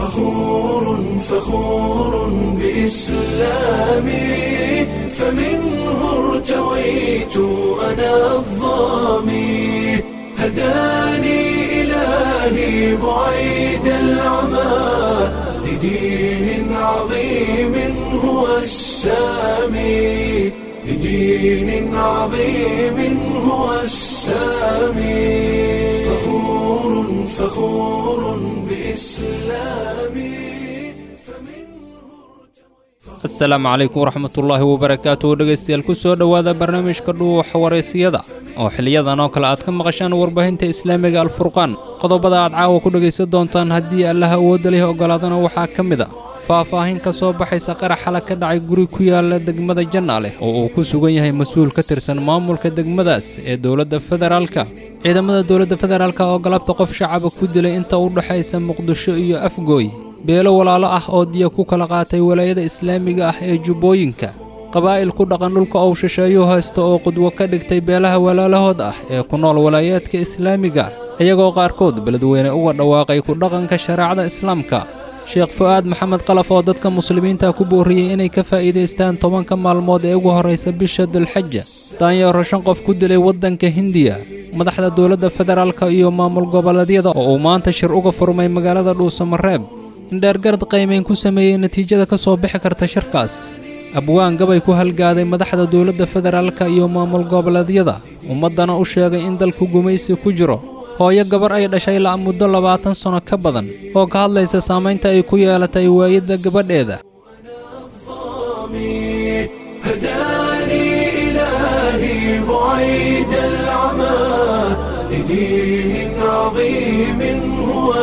فخور فخور بإسلامي فمنه ارتويت أنا الظامي هداني إلهي بعيد العمى لدين عظيم هو السامي لدين عظيم هو السامي فخور فخور بإسلامي asalaamu calaykum waraxmatullaahi wabarakaatuh dhegaystayaal ku soo dhowaada barnaamijka dhuuxa waraysiyada oo xiliyadan oo kale aad ka maqashaan warbaahinta islaamiga alfurqaan qodobada aad caawa ku dhegaysan doontaan haddii allaha awoodda leh ogolaadana waxaa ka mid a faahfaahin ka soo baxaysa qarax xala ka dhacay guri ku yaala degmada jannaaleh oo uu ku sugan yahay mas-uul ka tirsan maamulka degmadaas ee dowladda federaalka ciidamada dowladda federaalka oo galabta qof shacaba ku dilay inta u dhexaysa muqdisho iyo afgooy beelo walaalo ah oo diya ku kala qaatay walaayada islaamiga ah ee jubbooyinka qabaa'il ku dhaqan dhulka ou shisheeyuu haysta oo qudwo ka dhigtay beelaha walaalahood ah ee ku nool walaayaadka islaamiga iyagoo qaarkood beledweyne uga dhawaaqay ku dhaqanka shareecada islaamka sheekh fu'aad maxamed qalaf oo dadka muslimiinta ku boorriyey inay ka faa'iidaystaan tobanka maalmood ee ugu horraysa bisha dulxaja daanyeero shan qof ku dilay waddanka hindiya madaxda dowladda federaalka iyo maamul goboleedyada oo uu maanta shir uga furmay magaalada dhuusamareeb indheergarad qaymayn ku sameeyey natiijada ka soo bixi karta shirkaas abwaan gabay ku halgaaday madaxda dowladda federaalka iyo maamul goboleedyada ummaddana u sheegay in dalku gumaysi ku jiro hooyo gabar ay dhashay la muddo labaatan sanno ka badan oo ka hadlaysa saamaynta ay ku yeelatay waayadda gabadheeda هداني إلهي بعيد العمى لدين عظيم هو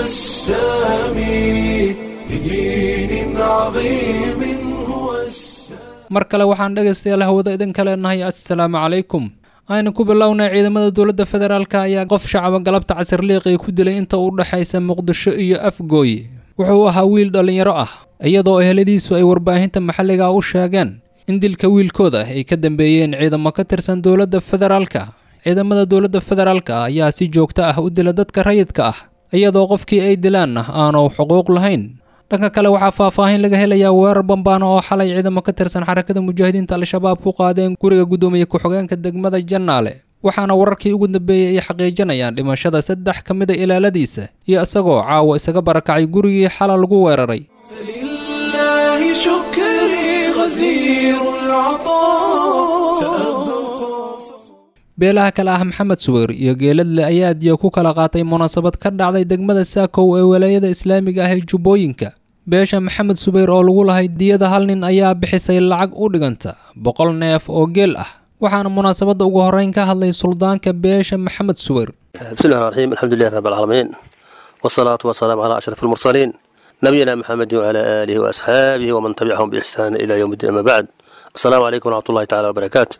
السامي لدين عظيم هو السامي mar kale waxaan dhegaystayaal hawada idinka leenahay assalaamu calaykum aynu ku bilownay ciidamada dowladda federaalka ayaa qof shacaba galabta casirliiqii ku dilay inta u dhexaysa muqdisho iyo afgooy wuxuu ahaa wiil dhallinyaro ah iyadoo eheladiisu ay warbaahinta maxalliga u sheegeen in dilka wiilkooda ay ka dambeeyeen ciidamo ka tirsan dowladda federaalka ciidamada dowladda federaalka ayaa si joogto ah u dila dadka rayidka ah iyadoo qofkii ay dilaanna aanu xuquuq lahayn dhanka kale waxaa faahfaahin laga helayaa weerar bambaano oo xalay ciidamo ka tirsan xarakada mujaahidiinta al-shabaab ku qaadeen guriga guddoomiye ku-xigeenka degmada jannaale waxaana wararkii ugu dambeeyey ay xaqiijinayaan dhimashada saddex ka mida ilaaladiisa iyo isagoo caawa isaga barakacay gurigii xala lagu weeraray فلله شكري غزير العطاء سأبقى beelaha kale ah maxamed suweyr iyo geeladle ayaa diya ku kala qaatay munaasabad ka dhacday degmada saakow ee walaayada islaamiga ah ee jubbooyinka beesha maxamed subayr oo lagu lahay diyada hal nin ayaa bixisay lacag u dhiganta boqol neef oo geel ah waxaana munaasabadda ugu horreyn ka hadlay suldaanka beesha maxamed suweyr بسم الله الرحمن الرحيم الحمد لله رب العالمين والصلاة والسلام على أشرف المرسلين نبينا محمد وعلى آله وأصحابه ومن تبعهم بإحسان إلى يوم الدين أما بعد السلام عليكم ورحمة الله تعالى وبركاته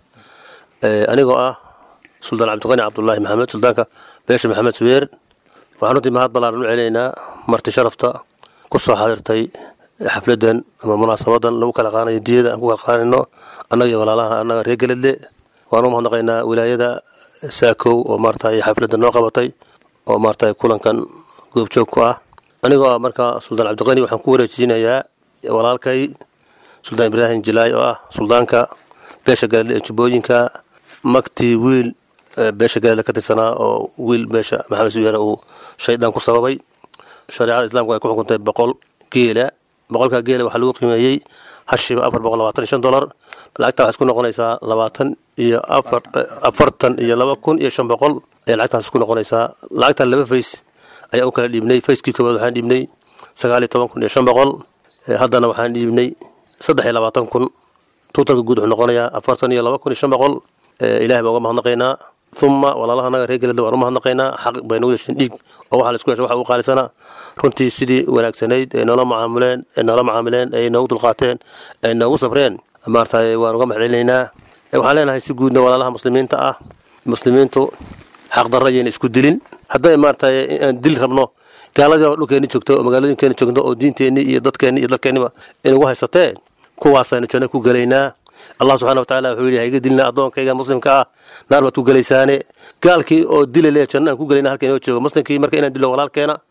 أنيقو أه سلطان عبد الغني عبد الله محمد سلطانك بيش محمد سوير وحنوتي مهاد بلان علينا مرتي شرفتا كسو حاضرتي حفلدا أما مناسبة لو كلا قانا يديدا أنكو قانا أنك ولا لها أنك ريقل اللي وأنو مهنقينا ولاية saakow oo maaragtay xafladda noo qabatay oo maaragtay kulankan goobjoog ku ah anigoo ah marka suldaan cabdiqani waxaan ku wareejinayaa walaalkay suldaan ibraahim jilaay oo ah suldaanka beesha gaadle ee jubbooyinka magtii wiil beesha gaadle ka tirsanaa oo wiil beesha maxamed suyeere uu shaydaan ku sababay shareecada islaamku ay ku xukuntay boqol geela boqolka geela waxaa lagu qiimeeyey hashiba afar boqol labaatan iyo shan dolar lacagta waxay isku noqonaysaa labaatan iyo afar afartan iyo laba kun iyo shan boqol ayay lacagtaas isku noqonaysaa lacagtan laba fays ayaa u kala dhiibnay fayskii koowaad waxaan dhiibnay sagaal iyo toban kun iyo shan boqol haddana waxaan dhiibnay saddex iyo labaatan kun tuutalka guud wuxuu noqonayaa afartan iyo laba kun iyo shan boqol ilahay baan uga mahadnaqaynaa uma walaalaha naga reer galada waan u mahadnaqaynaa xaq bay nagu yeesheen dhiig oo waxaa la isku yeeshay waxa ugu qaalisanaa runtii sidii wanaagsanayd ay noola macaamuleen ay noola macaamileen ay noogu dulqaateen ay noogu sabreen maaragtay waan uga mahadcelinaynaa waxaan leenahay si guudna walaalaha muslimiinta ah muslimiintu xaqdarra ayayna isku dilin hadday maaragtay aan dil rabno gaaladii dhulkeeni joogto oo magaalooyinkeeni joogto oo diinteenni iyo dadkeenni iyo dalkeenniba inagu haysatee kuwaasaynu janno ku gelaynaa allah subxana watacaala wuxuu yidhi haiga dilna addoonkayga muslimka ah naar baad ku gelaysaane gaalkii oo dila le janno aan ku gelayna halka inoo joogo muslimkii marka inaan dilo walaalkeena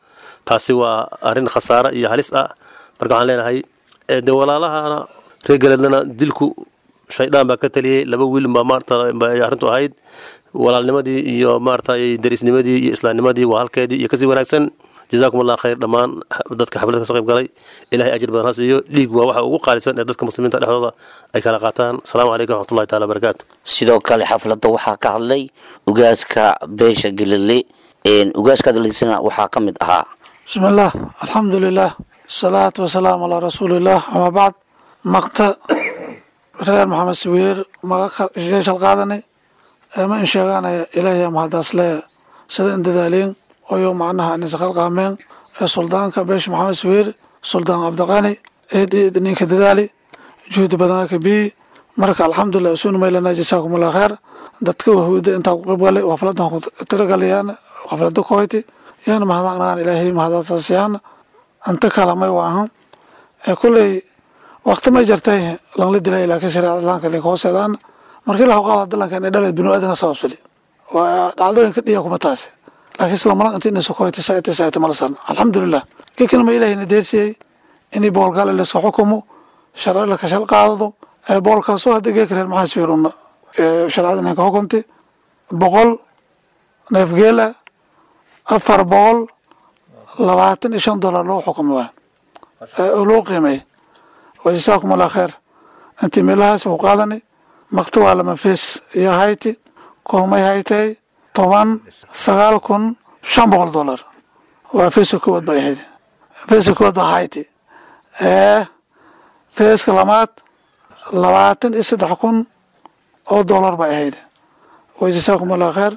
taasi waa arrin khasaare iyo halis ah marka waxaan leenahay ee dee walaalahana reer galeedlana dilku shaydaan baa ka taliyey laba wiil baa maarata bay arrintu ahayd walaalnimadii iyo maarata derisnimadii iyo islaamnimadii waa halkeedii iyo kasii wanaagsan jazaakum allah khayr dhammaan dadka xafladda kasoo qayb galay ilahay ajir badan ha siiyo dhiig waa waxa ugu qaalisan ee dadka muslimiinta dhexdooda ay kala qaataan asalaamu calaykum waraxmatullahi taala barakaatu sidoo kale xafladda waxaa ka hadlay ugaaska beesha galile ugaaska hadlaysana waxaa ka mid ahaa بسم الله الحمد لله الصلاة والسلام على رسول الله أما بعد مقطع reer maxamed sawiir maga sheeshal qaadanay ma in sheegaanaya ilaahay mahadaasle sida in dadaaliin oyo macnaha nisaqal qaameen ee suldaanka beesha maxamed sawiir suldaan cabdiqani eed eed ninka dadaali juhdi badan ka bii marka alxamdulilah usuna maylana jasaakum allah kheer dadka wahuuda intaa ku qayb galay wafladan ku tiragalayaan waflada koyti yana mahadnaqnaan ilaahay mahadaasasiyaan anta kalamay waahan ee kulley waqti may jartay langla dilay laakiin shareecada islaamka linka hooseedaan markii la qaada dalanka inay dhaleed binu aadana sababsali waa dhacdooyinka dhiya kuma taasi laakiin isla malan intii inasu koytay saaytay saaytay malasan alxamdulilah kiikina ma ilahayna deersiyey inay boolgaale lasoo xukumo sharci la kashal qaadado ee boolkaasoo hadda geeka reer maxaa swiiruna shareecada ninka xukumtay boqol neefgeel ah afar boqol labaatan iyo shan dollar loo xukumi waay oo loo qiimeeyey wajasaakum allah kheer intii meelahaas uu qaadanay makti waa lama fees iyo hayti koomay haytay toban sagaal kun shan boqol dollar waa feeska koowaad bay ahayd feeska koowaad baa hayti ee feeska lamaad labaatan iyo saddex kun oo dollar bay ahayd wajasaakum allah kheer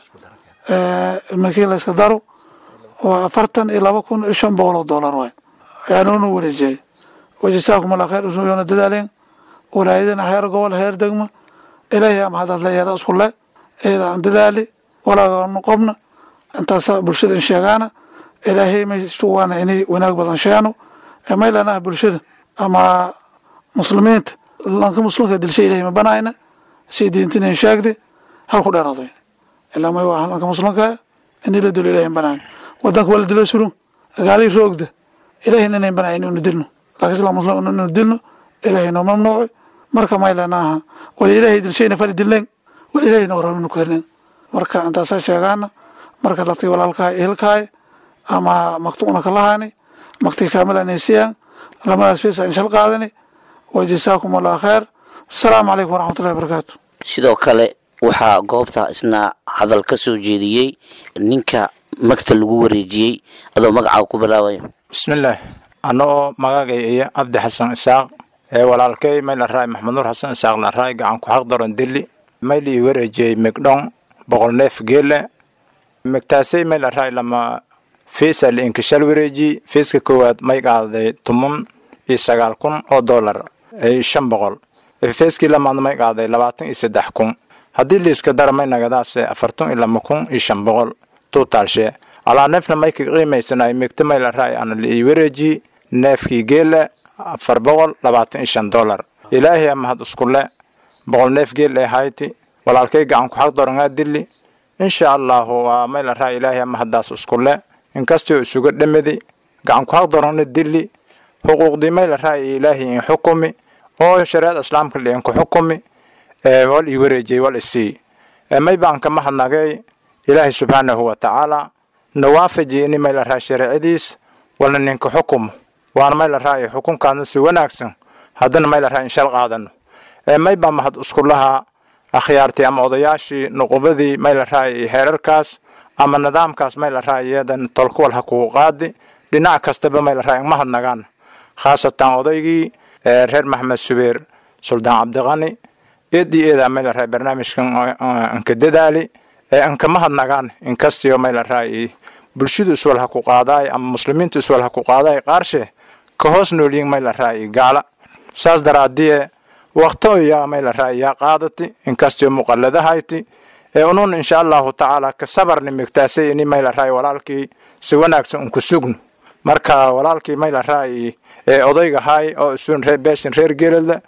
markii la iska daro waa afartan iyo laba kun iyo shan boqol oo dollar waay ayaanuna wareejiyay wajasaakum allah khayr usuyoona dadaaleen walaayadana heer gobol heer degma ilaahay ama hadaad la yeera isku le iyada aan dadaali walaagaan qobna intaasa bulshada in sheegaana ilaahay maystuwaana inay wanaag badan sheeno maylana bulshada ama muslimiinta lanka muslimka dilsha ilahay ma banayna si diintina in sheegday halku dheeraday ilaa may waa lanka muslimka inay la dilo ilahay banayn wadanka waa la dilo surun gaalii roogda ilahayna inayn banayn inu dilno laakiin islam muslim inu dilno ilaahay noo mamnuuci marka maylanaaha wala ilaahay dilshayna fali dilleen wala ilaahay noo rabinu ku hernen marka intaasaa sheegaana marka dadkii walaalkahay ehelkahay ama maktuuna kalahaani maktii kaamilanaysiyan lamadaas feesa inshal qaadani wa jasaakum allah kheer asalaamu calaykum waraxmatullahi wabarakaatu sidoo kale waxaa goobta isna hadal ka soo jeediyey ninka magta lagu wareejiyey adoo magacaa ku bilaabaya bismillaah anoo magagay iyo cabdi xasan isaaq ee walaalkay may la raay maxamed nuur xasan isaaq la raay gacan ku xaq daron dili may la ii wareejiyey migdhon boqol neef geele migtaasay may la raay lama fiisa la inkishal wareeji fiiska koowaad may qaaday toban iyo sagaal kun oo dollar shan boqol fiiskii lamaad may qaaday labaatan iyo saddex kun haddii liiska dara may nagadaase afartan iyo lama kun iyo shan boqol tuutaalshee alaa neefna may ka qiimaysanay migta may la raay ana la ii wareeji neefkii geele afar boqol labaatan iyo shan dollar ilaahay mahad iskule boqol neef geel ee hayti walaalkay gacan ku xaq dorangaa dili insha allahu waa may la raay ilaahay mahadaas iskule inkastoo isuga dhamadi gacan ku xaq dorana dili xuquuqdii may la raay ilaahay in xukumi oo shareecada islaamka liinku xukumi wal ii wareejiyey wal isii may baan ka mahadnagay ilaahay subxaanahu wa tacaala nawaafaji ini may la raay shareecadiis walna ninka xukumo waana may la raay xukunkaadna si wanaagsan haddana may la raay inshal qaadano may baa mahad iskulahaa akhyaartii ama odayaashii nuqubadii may la raay heerarkaas ama nidaamkaas may la raay iyadan tolkuwal ha kugu qaadi dhinac kastaba may la raay mahadnagaan khaasatan odaygii reer maxamed subeer suldaan cabdiqani eedii eedaa may la raay barnaamijkan anka dadaali ee anka mahadnagaan inkastiyo may la raay bulshadu iswal ha ku qaadaay ama muslimiintu iswal ha ku qaadaay qaarshe ka hoos noolyiin may la raay gaala saas daraadiye waqto yaa may la raay yaa qaadati inkastiyo muqalladahayti ee unun insha allahu tacaala ka sabarni migtaasay ini may la raay walaalkii si wanaagsan unku sugno marka walaalkii may la raay ee odaygahay oo isuun reer beeshin reer geelada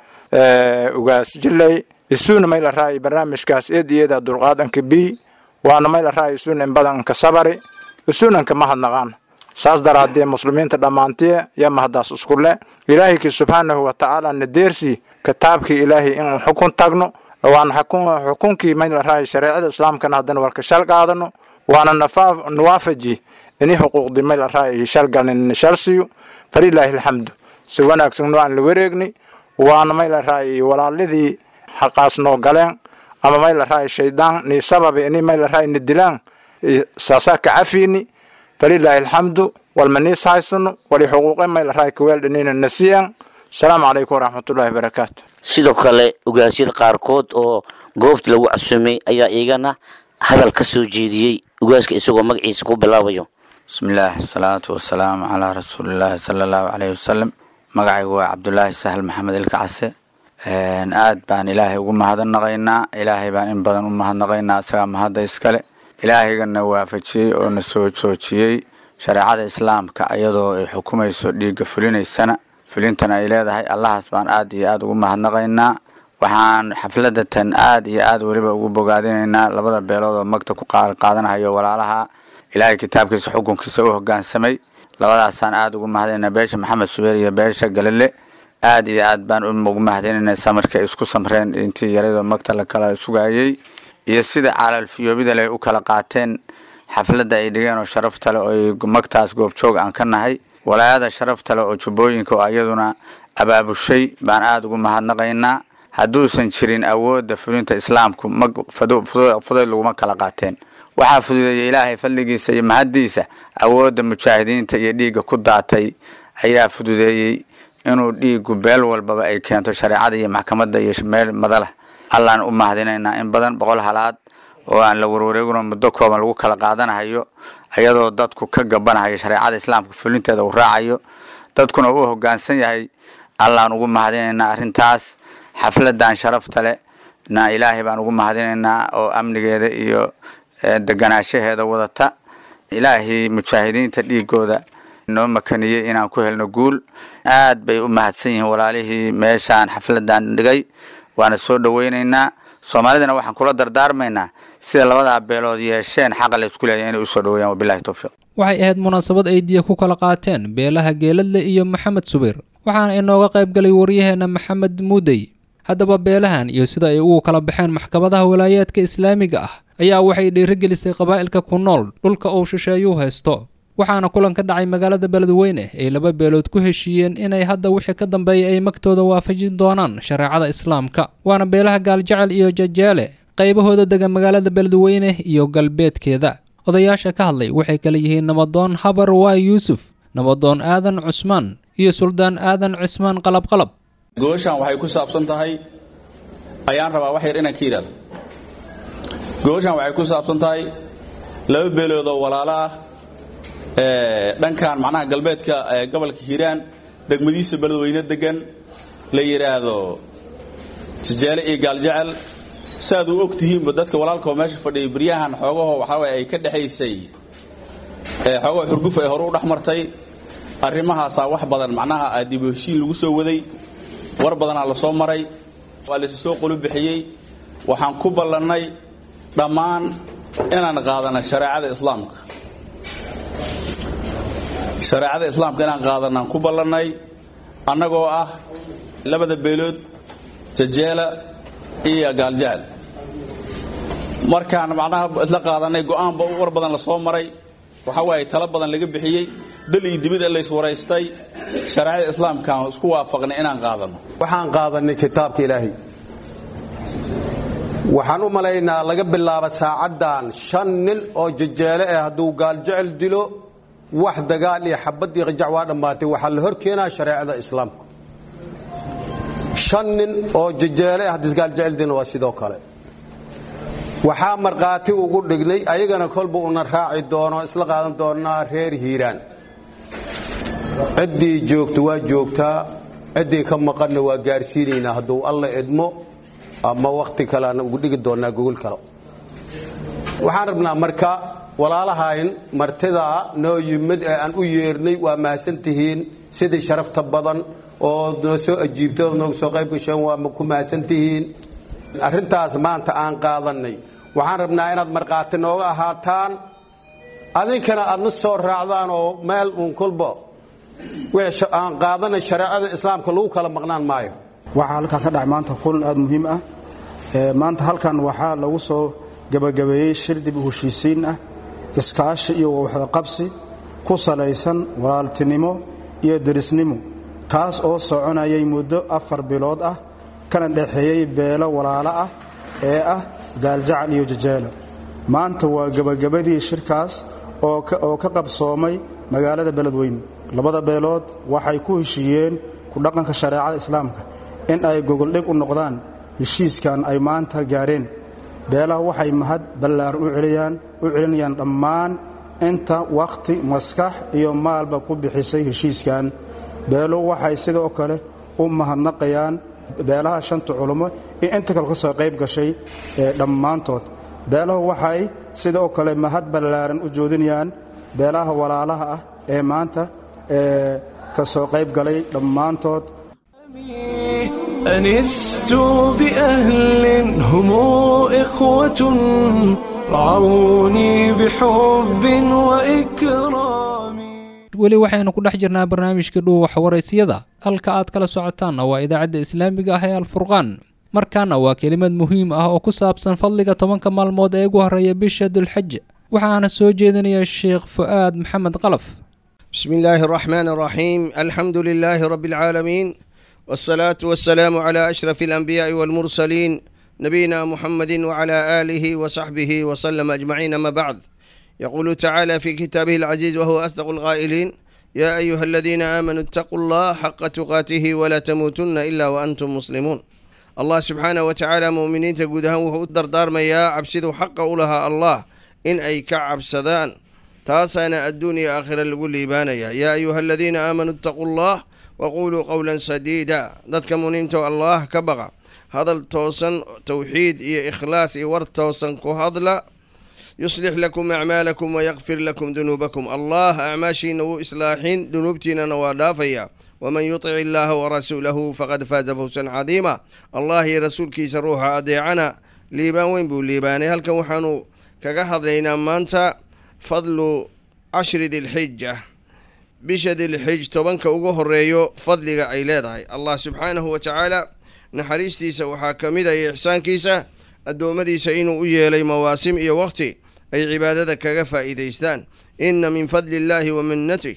ugaas jilay isuuna may la raay barnaamijkaas eed iyada dulqaadanka bi waana may la raay isuun in badan ka sabari isuunanka mahadnaqaan saas daraadee muslimiinta dhammaantiye yo mahadaas isku le ilaahayki subxaanahu watacaala nadeersi kitaabkii ilaahay inuu xukun tagno waana xukunkii maylaraa shareecada islaamkana haddana warka shal qaadano waana nawaafaji ini xuquuqdii maylaraa shalgalnin shalsiyo falilaahi alxamdu si wanaagsan waan la wareegnay waana maylaraa walaaladii xaqaas noo galeen ama maylaraa shaydaan ni sababi ini maylaraa ni dilaan saasaa ka cafiini falilaahi alxamdu walmaniis haysano wali xuquuqe maylaraa kaweeldhanina nasiyan asalaamu calaykum waraxmatullahi wabarakaatu sidoo kale ogaasyada qaarkood oo goobta lagu casumay ayaa iyagana hadal ka soo jeediyey ogaaska isagoo magaciisa ku bilaabayo bismillaah asalaatu wasalaamu calaa rasuulillaahi sala allahu caleyhi wasalam magacaygu waa cabdulaahi sahal maxamed ilka case aad baan ilaahay ugu mahadnaqaynaa ilaahay baan in badan u mahadnaqaynaa isagaa mahadda iskale ilaahayganna waafajiyey oo na soo joojiyey shareecada islaamka iyadoo ay xukumayso dhiigga fulinaysana fulintana ay leedahay allahaas baan aad iyo aad ugu mahadnaqaynaa waxaan xafladatan aad iyo aad weliba ugu bogaadinaynaa labada beelood oo magta ku qaadanahayo walaalaha ilaahay kitaabkiisa xukunkiisa u hogaansamay labadaasaan aad ugu mahadinaynaa beesha maxamed subeer iyo beesha galile aad iyo aad baan ugu mahadinaynaa samarka ay isku samreen intii yaradoo magta la kala sugayey iyo sida caalaalfiyoobida leh u kala qaateen xafladda ay dhigeen oo sharafta leh oo ay magtaas goobjoog aan ka nahay walaayada sharafta leh oo jubbooyinka oo iyaduna abaabushay baan aada ugu mahadnaqaynaa hadduusan jirin awoodda fulinta islaamku mag fudayd laguma kala qaateen waxaa fududeeyay ilaahay fadligiisa iyo mahaddiisa awoodda mujaahidiinta iyo dhiigga ku daatay ayaa fududeeyey inuu dhiiggu beel walbaba ay keento shareecada iyo maxkamadda iyo meel madalah allaan u mahadinaynaa in badan boqol halaad oo aan la warwareegino muddo kooban lagu kala qaadanahayo iyadoo dadku ka gabanahayo shareecada islaamka fulinteeda uu raacayo dadkuna uu hogaansan yahay allaan ugu mahadinaynaa arrintaas xafladan sharafta leh na ilaahay baan ugu mahadinaynaa oo amnigeeda iyo deganaashaheeda wadata ilaahay mujaahidiinta dhiigooda noo makaniyey inaan ku helno guul aad bay u mahadsan yihiin walaalihii meeshaan xafladan dhigay waana soo dhoweynaynaa soomaalidana waxaan kula dardaarmaynaa sida labadaa beelood yeesheen xaqa la isku leeyahay inay usoo dhaweeyaan wabilahi towfiiq waxay ahayd munaasabad ay diya ku kala qaateen beelaha geeladle iyo maxamed subayr waxaana inooga qayb galay waryaheena maxamed muudey haddaba beelahan iyo sida ay ugu kala baxeen maxkamadaha walaayaadka islaamiga ah ayaa waxay dhiirigelisay qabaa'ilka ku nool dhulka uu shisheeyuu haysto waxaana kulan ka dhacay magaalada beledweyne ay laba beelood ku heshiiyeen inay hadda wixii ka dambeeya ay magtooda waafajin doonaan shareecada islaamka waana beelaha gaaljecel iyo jajeele qaybahooda dega magaalada beledweyne iyo galbeedkeeda odayaasha ka hadlay waxay kala yihiin nabadoon habar waa yuusuf nabadoon aadan cusmaan iyo suldaan aadan cismaan qalabqalab gooshaan waxay ku saabsan tahay ayaan rabaa wax yar inaan ka yidhahdo gooshaan waxay ku saabsan tahay laba beelood oo walaalo ah dhankan macnaha galbeedka gobolka hiiraan degmadiisa beledweyne degan la yidhaahdo sijeele iyo gaaljecel saaad u og tihiinba dadka walaalkao meesha fadhiyay beryahan xoogaho waxaaway ay ka dhexaysay xoogaho xurguf ay hore u dhex martay arrimahaasaa wax badan macnaha dib u heshiin lagu soo waday war badanaa la soo maray waa laysu soo qolu bixiyey waxaan ku ballannay dhammaan inaan qaadana shareecada islaamka shareecada islaamka inaan qaadanaan ku ballannay annagoo ah labada beelood jajeela iyo gaaljecel markaan macnaha isla qaadanay go'aanba war badan la soo maray waxa waaye talo badan laga bixiyey dal iyo dibid lays waraystay shareecada islaamkaan isku waafaqnay inaan qaadanno waxaan qaadanay kitaabka ilaahay waxaan u malaynaa laga bilaabo saacaddan shan nin oo jajeele eh hadduu gaaljecel dilo wax dagaal iyo xabad iyo qajac waa dhammaatay waxaa la hor keenaa shareecada islaamka shan nin oo jajeele ah haddii gaaljecel dilna waa sidoo kale waxaa markhaati ugu dhignay ayagana kolba una raaci doono isla qaadan doonaa reer hiiraan ciddii joogta waa joogtaa ciddii ka maqanna waa gaarsiinaynaa hadduu alla idmo ama wakhti kaleana ugu dhigi doonaa gogol kale waxaan rabnaa marka walaalahayn martidaa noo yimid ee aan u yeernay waa mahadsantihiin sidii sharafta badan oo noo soo ajiibto nooga soo qayb gasheen waa ku mahadsantihiin arrintaas maanta aan qaadanay waxaan rabnaa inaad markhaati nooga ahaataan adinkana aadna soo raacdaan oo meel uun kolba wixii aan qaadanay shareecada islaamka lagu kala maqnaan maayo waxaa halkan ka dhacay maanta kulan aada muhiim ah maanta halkan waxaa lagu soo gebagabeeyey shir dib u heshiisiin ah iskaashi iyo waxqabsi ku salaysan walaaltinimo iyo derisnimo kaas oo soconayay muddo afar bilood ah kana dhexeeyey beelo walaalo ah ee ah gaaljacal iyo jajeelo maanta waa gebagabadii shirkaas oo ka qabsoomay magaalada beledweyne labada beelood waxay ku heshiiyeen ku dhaqanka shareecada islaamka in ay gogoldhig u noqdaan heshiiskan ay maanta gaareen beelaha waxay mahad ballaar u celinayaan dhammaan inta wakhti maskax iyo maalba ku bixisay heshiiskan beeluhu waxay sidoo kale u mahadnaqayaan beelaha shanta culummo iyo inta kale ka soo qayb gashay dhammaantood beelahu waxay sidoo kale mahad ballaaran u joodinayaan beelaha walaalaha ah ee maanta ka soo qayb galay dhammaantood أنست بأهل هم إخوة رعوني بحب وإكرام weli waxaynu ku dhex jirnaa barnaamijka dhuuwaxa waraysiyada halka aad kala socotaanna waa idaacadda islaamiga ah ee alfurqaan markaana waa kelimad muhiim ah oo ku saabsan fadliga tobanka maalmood ee ugu horreeya bisha dulxaj waxaana soo jeedinaya sheekh fu'aad maxamed qalaf بسم الله الرحمن الرحيم الحمد لله رب العالمين والصلاة والسلام على أشرف الأنبياء والمرسلين نبينا محمد وعلى آله وصحبه وسلم أجمعين ما بعد يقول تعالى في كتابه العزيز وهو أصدق القائلين يا أيها الذين آمنوا اتقوا الله حق تقاته ولا تموتن إلا وأنتم مسلمون الله سبحانه وتعالى مؤمنين تقودها وهو الدردار ما يا عبسدوا حق لها الله إن أي كعب سدان تاسانا الدنيا آخر اللي ليبانيا يا أيها الذين آمنوا اتقوا الله وقولوا قولا سديدا ذاتك منينتو الله كبغى هذا التوسن توحيد إيه إخلاص إيه ورد توسن كهضلا يصلح لكم أعمالكم ويغفر لكم ذنوبكم الله أعماشين وإصلاحين ذنوبتنا نوادافيا ومن يطع الله ورسوله فقد فاز فوزا عظيما الله رسولك سروح أديعنا ليبان وين بو ليباني هل كان وحانو كقهض لينا مانتا فضل عشر ذي الحجة bisha dilxij tobanka ugu horeeyo fadliga ay leedahay allah subxaanahu wa tacaala naxariistiisa waxaa ka mid ay ixsaankiisa addoommadiisa inuu u yeelay mawaasim iyo waqti ay cibaadada kaga faa'iidaystaan ina min fadli illahi wa minnatih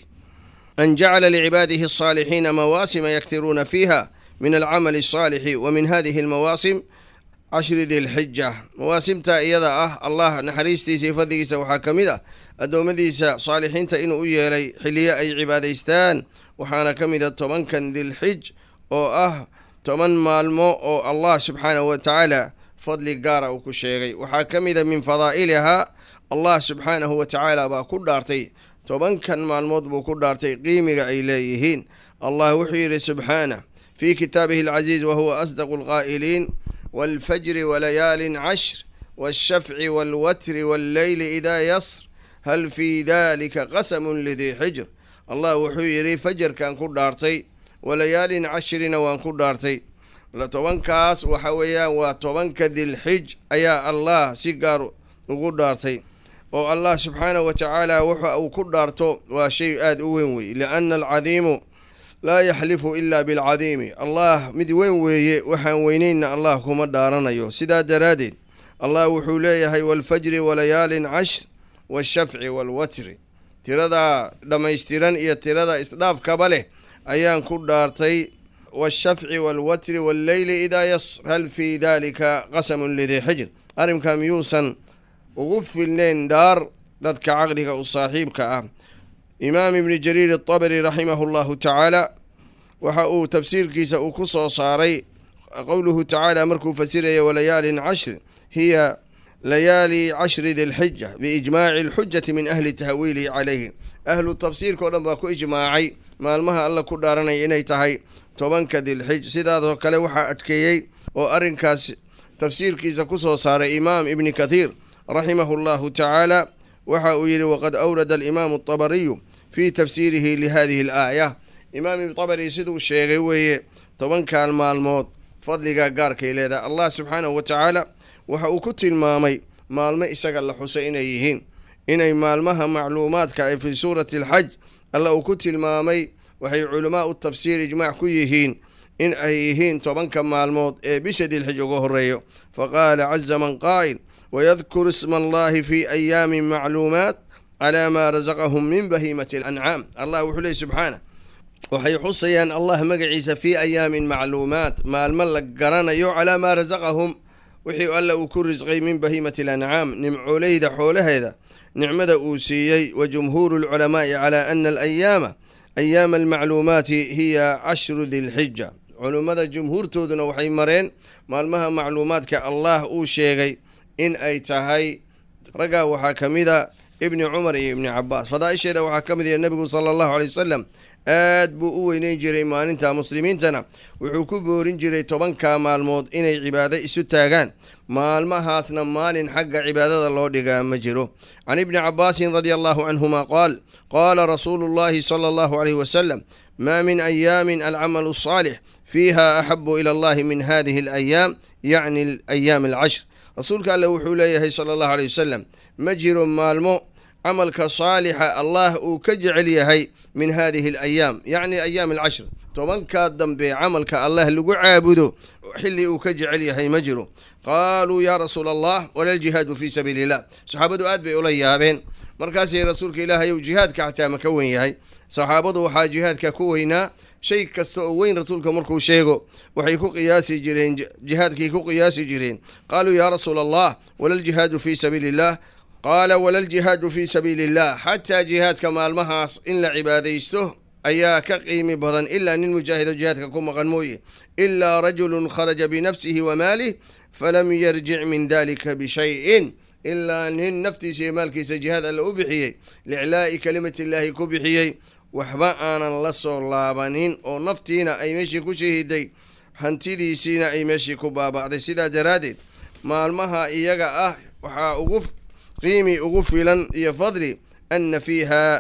an jacala licibaadihi alsaalixiina mawaasima yaktiruuna fiiha min alcamali alsaalixi wa min hadihi almawaasim cashri dilxija mawaasimta iyada ah allah naxariistiisa iyo fadligiisa waxaa ka mid ah addoommadiisa saalixiinta inuu u yeelay xilliyo ay cibaadaystaan waxaana ka mid a tobankan dilxij oo ah toban maalmo oo allah subxaanahu wa tacaala fadli gaara uu ku sheegay waxaa ka mid a min fadaa'ilihaa allah subxaanahu wa tacaala baa ku dhaartay tobankan maalmood buu ku dhaartay qiimiga ay leeyihiin allah wuxuu yidhi subxaanah fii kitaabihi alcaziiz wahuwa asdaqu alqaa'iliin waalfajri walayaalin cashr waalshafci waalwatri walleyli idaa yasr hal fii dalika qasamun lidii xijr allah wuxuu yidhi fajarkan ku dhaartay walayaalin cashrina waan ku dhaartay tobankaas waxa weeyaan waa tobanka dilxij ayaa allah si gaar ugu dhaartay oo allah subxaanahu wa tacaala wuxa uu ku dhaarto waa shay aada u weyn wey lianna alcadiimu laa yaxlifu ila bilcadiimi allah mid weyn weeye waxaan weyneynna allah kuma dhaaranayo sidaa daraaddeed allah wuxuu leeyahay waalfajri walayaalin cashr washafci waalwatri tiradaa dhammaystiran iyo tirada isdhaafkaba leh ayaan ku dhaartay washafci waalwatri walleyli idaa yasr hal fii dalika qasamun lidii xijr arrinka miyuusan ugu filneyn dhaar dadka caqliga u saaxiibka ah imaam ibni jariir atabari raximahu llahu tacaala waxa uu tafsiirkiisa uu ku soo saaray qowluhu tacaala markuu fasiraya walayaalin cashr hiya layaali cashri dilxija biijmaaci alxujati min ahli tahwiilihi calayhi ahlu tafsiirka o dhan baa ku ijmaacay maalmaha alla ku dhaaranaya inay tahay tobanka dilxij sidaasoo kale waxaa adkeeyey oo arrinkaas tafsiirkiisa ku soo saaray imaam ibni kathiir raximahu llahu tacaala waxa uu yidhi waqad awrada alimaamu atabariyu fii tafsiirihi lihadihi alaaya imaam tabari siduu sheegay weeye tobankan maalmood fadliga gaarkay leedahay allah subxaanahu wa tacaala waxa uu ku tilmaamay maalmo isaga la xusay inay yihiin inay maalmaha macluumaadka ay fii suurati alxaj alla uu ku tilmaamay waxay culamaa u tafsiir ijmaac ku yihiin in ay yihiin tobanka maalmood ee bisha dilxij uga horeeyo faqaala caza man qaa'il wayadkuru isma allahi fi ayaamin macluumaat calaa maa rasaqahum min bahiimati alancaam allah wuxuu leey subxaana waxay xusayaan allah magaciisa fii ayaamin macluumaat maalmo la garanayo calaa maa rasaqahum wixii alla uu ku risqay min bahiimati alancaam nimcooleyda xoolaheeda nicmada uu siiyey wa jumhuuru lculamaa'i calaa ana alayaama ayaama almacluumaati hiya cashru dilxija culummada jumhuurtooduna waxay mareen maalmaha macluumaadka allah uu sheegay in ay tahay raggaa waxaa ka mid a ibni cumar iyo ibni cabaas fadaaisheeda waxaa ka mid yahay nebigu sala allahu aley wasalam aad buu u weyneyn jiray maalinta muslimiintana wuxuu ku boorin jiray tobanka maalmood inay cibaado isu taagaan maalmahaasna maalin xagga cibaadada loo dhigaa ma jiro can ibni cabaasin radia allahu canhuma qaal qaala rasuulu llahi sala allahu aleyhi wasalam maa min ayaamin alcamalu asaalix fiiha axabu ila allahi min hadihi alayaam yacni ayaam alcashr rasuulka alle wuxuu leeyahay sala allahu aleyh wasalam ma jiro maalmo camalka saalixa allah uu ka jecel yahay min hadihi alayaam yacni ayaam alcashr tobankaa dambe camalka allah lagu caabudo xilli uu ka jecel yahay ma jiro qaaluu yaa rasuula allah walaljihaadu fii sabiili illah saxaabadu aad bay ula yaabeen markaasay rasuulka ilaahayow jihaadka xataa ma ka wen yahay saxaabadu waxaa jihaadka ku weynaa shay kasta oo weyn rasuulka markuu sheego waxay ku qiyaasi jireen jihaadkay ku qiyaasi jireen qaaluu yaa rasuula allah walaljihaadu fii sabiili illah qaala walaljihaadu fii sabiili illah xataa jihaadka maalmahaas in la cibaadaysto ayaa ka qiimi badan ilaa nin mujaahido jihaadka ku maqan mooye ilaa rajulun kharaja binafsihi wa maalih falam yarjic min dalika bishayin ilaa nin naftiisa iyo maalkiisa jihaad alle u bixiyey liclaa'i kalimati illaahi ku bixiyey waxba aanan la soo laabanin oo naftiina ay meeshii ku shahiday hantidiisiina ay meeshii ku baaba'day sidaa daraaddeed maalmaha iyaga ah waxaa ugu qiimi ugu filan iyo fadli anna fiiha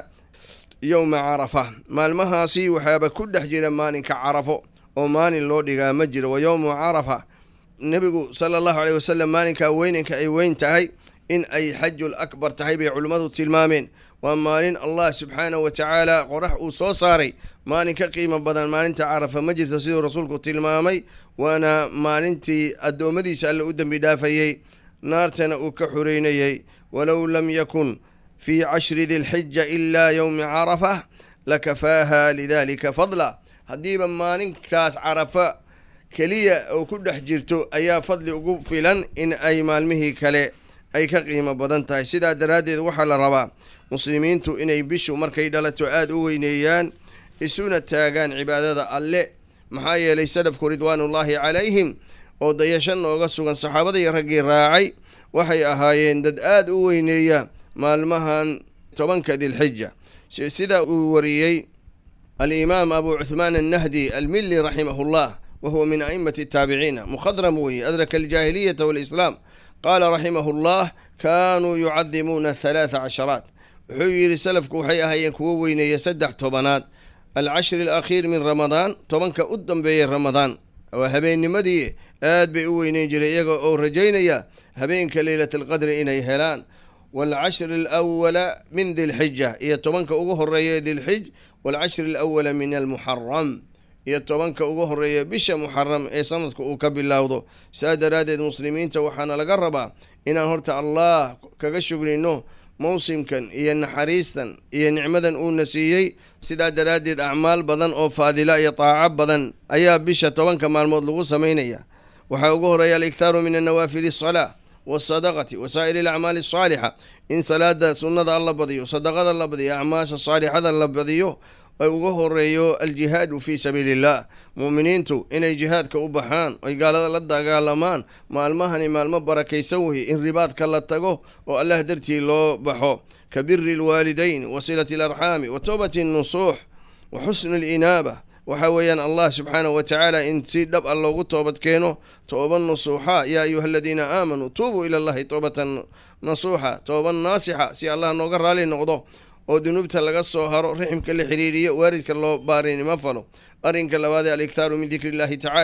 yowma carafa maalmahaasi waxaaba ku dhex jira maalinka carafo oo maalin loo dhigaa ma jiro wa yowmu carafa nebigu sala allahu aleyh wasalam maalinkaa weynanka ay weyn tahay in ay xajul akbar tahay bay culimmadu tilmaameen waa maalin allah subxaanahu wa tacaala qorax uu soo saaray maalin ka qiimo badan maalinta carafa ma jirto siduu rasuulku tilmaamay waana maalintii addoommadiisa alle u dembi dhaafayey naartana uu ka xureynayey walow lam yakun fii cashri dilxija ilaa yowmi carafa lakafaaha lidalika fadla haddiiba maalinkaas carafa keliya oo ku dhex jirto ayaa fadli ugu filan in ay maalmihii kale ay ka qiimo badan tahay sidaa daraaddeed waxaa la rabaa muslimiintu inay bishu markay dhalato aada u weyneeyaan isuna taagaan cibaadada alle maxaa yeelay salafku ridwaanullaahi calayhim oo dayasho nooga sugan saxaabadii raggii raacay waxay ahaayeen dad aada u weyneeya maalmahan tobanka dilxija sida uu wariyey alimaam abu cuhmaan annahdi almili raximahullah wa huwa min a'imati ataabiciina mukhadram weeye adraka aljaahiliyata waalislaam qaala raximahu llah kaanuu yucadimuuna halaatha casharaat wuxuu yidhi salafku waxay ahaayeen kuwo weyneeya saddex tobanaad alcashri alakhiir min ramadaan tobanka u dambeeyay ramadaan waa habeennimadii aad bay u weyneyn jiray iyaga oo rajaynaya habeenka leylat alqadri inay helaan waalcashri alawala min dilxija iyo tobanka ugu horeeya dilxij waalcashri alawala min almuxaram iyo tobanka ugu horeeya bisha muxaram ee sanadka uu ka bilowdo saa daraaddeed muslimiinta waxaana laga rabaa inaan horta allah kaga shugrino mawsimkan iyo naxariistan iyo nicmadan uuna siiyey sidaa daraaddeed acmaal badan oo faadila iyo taaco badan ayaa bisha tobanka maalmood lagu samaynaya waxaa ugu horeeya aliktaaru min annawaafili asalaa waasadaqati wa saa'iri alacmaali asaalixa in salaada sunnada la badiyo sadaqada la badiyo acmaasha saalixada la badiyo ay uga horeeyo aljihaadu fii sabiili illah mu'miniintu inay jihaadka u baxaan ay gaalada la dagaalamaan maalmahani maalmo barakaysan weye in ribaadka la tago oo allah dartii loo baxo ka biri alwaalidayn wa silati alarxaami wa towbati nnusuux wa xusni alinaaba waxa weeyaan allah subxaanahu wa tacaala in si dhab a loogu toobad keeno tooba nusuuxa yaa ayuha aladiina aamanuu tuubuu ila allahi toobatan nasuuxa tooban naasixa si allah nooga raali noqdo oo dunuubta laga soo haro riximka la xiriiriyo waaridka loo baarinimo falo arrinka labaadee aliktaaru min dikri illahi tacaala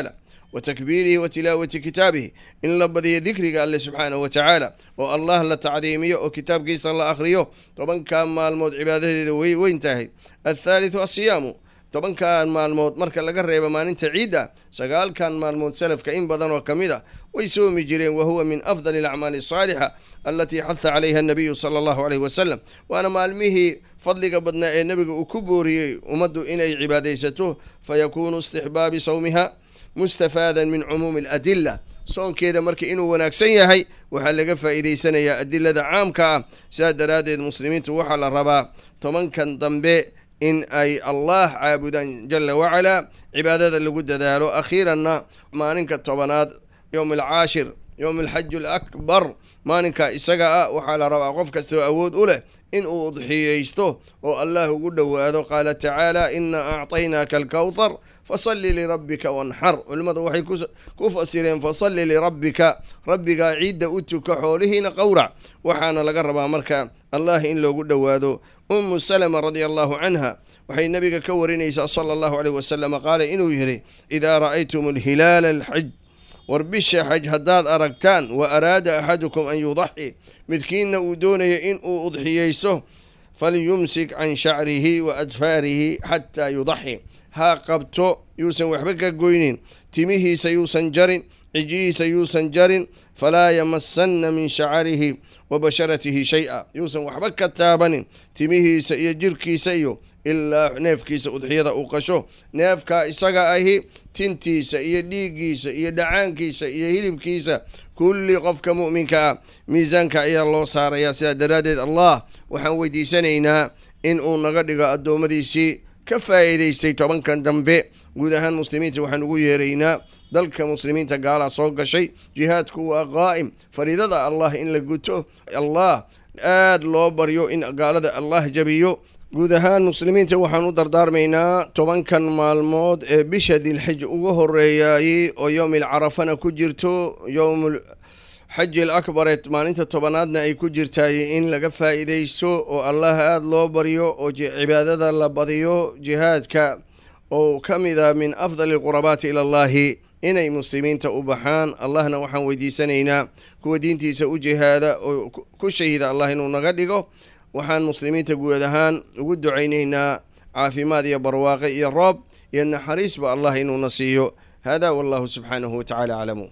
wa takbiirihi wa tilaawati kitaabihi in la badiyo dikriga alle subxaanahu wa tacaala oo allah la tacdiimiyo oo kitaabkiisa la akhriyo tobankan maalmood cibaadadeeda way weyn tahay athaalithu asiyaamu tobankan maalmood marka laga reebo maalinta ciidda sagaalkan maalmood salafka in badan oo ka mid a way soomi jireen wa huwa min afdali alacmaali asaalixa alatii xaha calayha annabiyu sala allahu caleyhi wasalam waana maalmihii fadliga badnaa ee nebiga uu ku booriyey ummaddu inay cibaadaysato fayakuunu istixbaabi sawmiha mustafaadan min cumuumi aladila soonkeeda marka inuu wanaagsan yahay waxaa laga faa'iidaysanayaa adilada caamka ah sidaas daraaddeed muslimiintu waxaa la rabaa tobankan dambe in ay allah caabudaan jala wacalaa cibaadada lagu dadaalo akhiiranna maalinka tobanaad yowm alcaashir yowm alxaju alakbar maalinka isaga ah waxaa la rabaa qof kastoo awood u leh in uu udxiyeysto oo allah ugu dhowaado qaala tacaala ina acطaynaaka alkawthar fasalli lirabbika wanxar culimmadu waxay ku fasireen fasalli lirabbika rabbigaa ciidda u tuka xoolihiina qowrac waxaana laga rabaa marka allah in loogu dhowaado umu salama radia allahu canha waxay nabiga ka warinaysaa sala allahu aleyh wasalama qaala inuu yidhi idaa ra'aytum alhilaala alxaj war bisha xaj haddaad aragtaan wa araada axadukum an yudaxi midkiinna uu doonaya in uu udxiyeysto falyumsik can shacrihi wa adfaarihi xataa yudaxi ha qabto yuusan waxba ka goynin timihiisa yuusan jarin cijihiisa yuusan jarin falaa yamasanna min shacarihi wa basharatihi shay-a yuusan waxba ka taabanin timihiisa iyo jirkiisa iyo ilaa neefkiisa udxiyada uu qasho neefkaa isaga ahi tintiisa iyo dhiiggiisa iyo dhacaankiisa iyo hilibkiisa kulli qofka mu'minka ah miisaanka ayaa loo saarayaa sidaa daraaddeed allah waxaan weydiisanaynaa in uu naga dhigo addoommadiisii ka faa'iidaystay tobankan dambe guud ahaan muslimiinta waxaan ugu yeeraynaa dalka muslimiinta gaalaa soo gashay jihaadku waa qaa'im fariidada allah in la guto allah aad loo baryo in gaalada allah jabiyo guud ahaan muslimiinta waxaan u dardaarmaynaa tobankan maalmood ee bisha dilxij uga horeeyaayey oo yowmil carafana ku jirto yowmul xaji alakbar ee maalinta tobanaadna ay ku jirtaay in laga faa'iidaysto oo allah aada loo baryo oo cibaadada la badiyo jihaadka oo ka mid a min afdali alqurabaati ila allahi inay muslimiinta u baxaan allahna waxaan weydiisanaynaa kuwa diintiisa u jihaada oo ku shahida allah inuu naga dhigo waxaan muslimiinta guud ahaan ugu ducaynaynaa caafimaad iyo barwaaqe iyo roob iyo naxariisba allah inuuna siiyo hada wallahu subxaanahu watacaala aclamu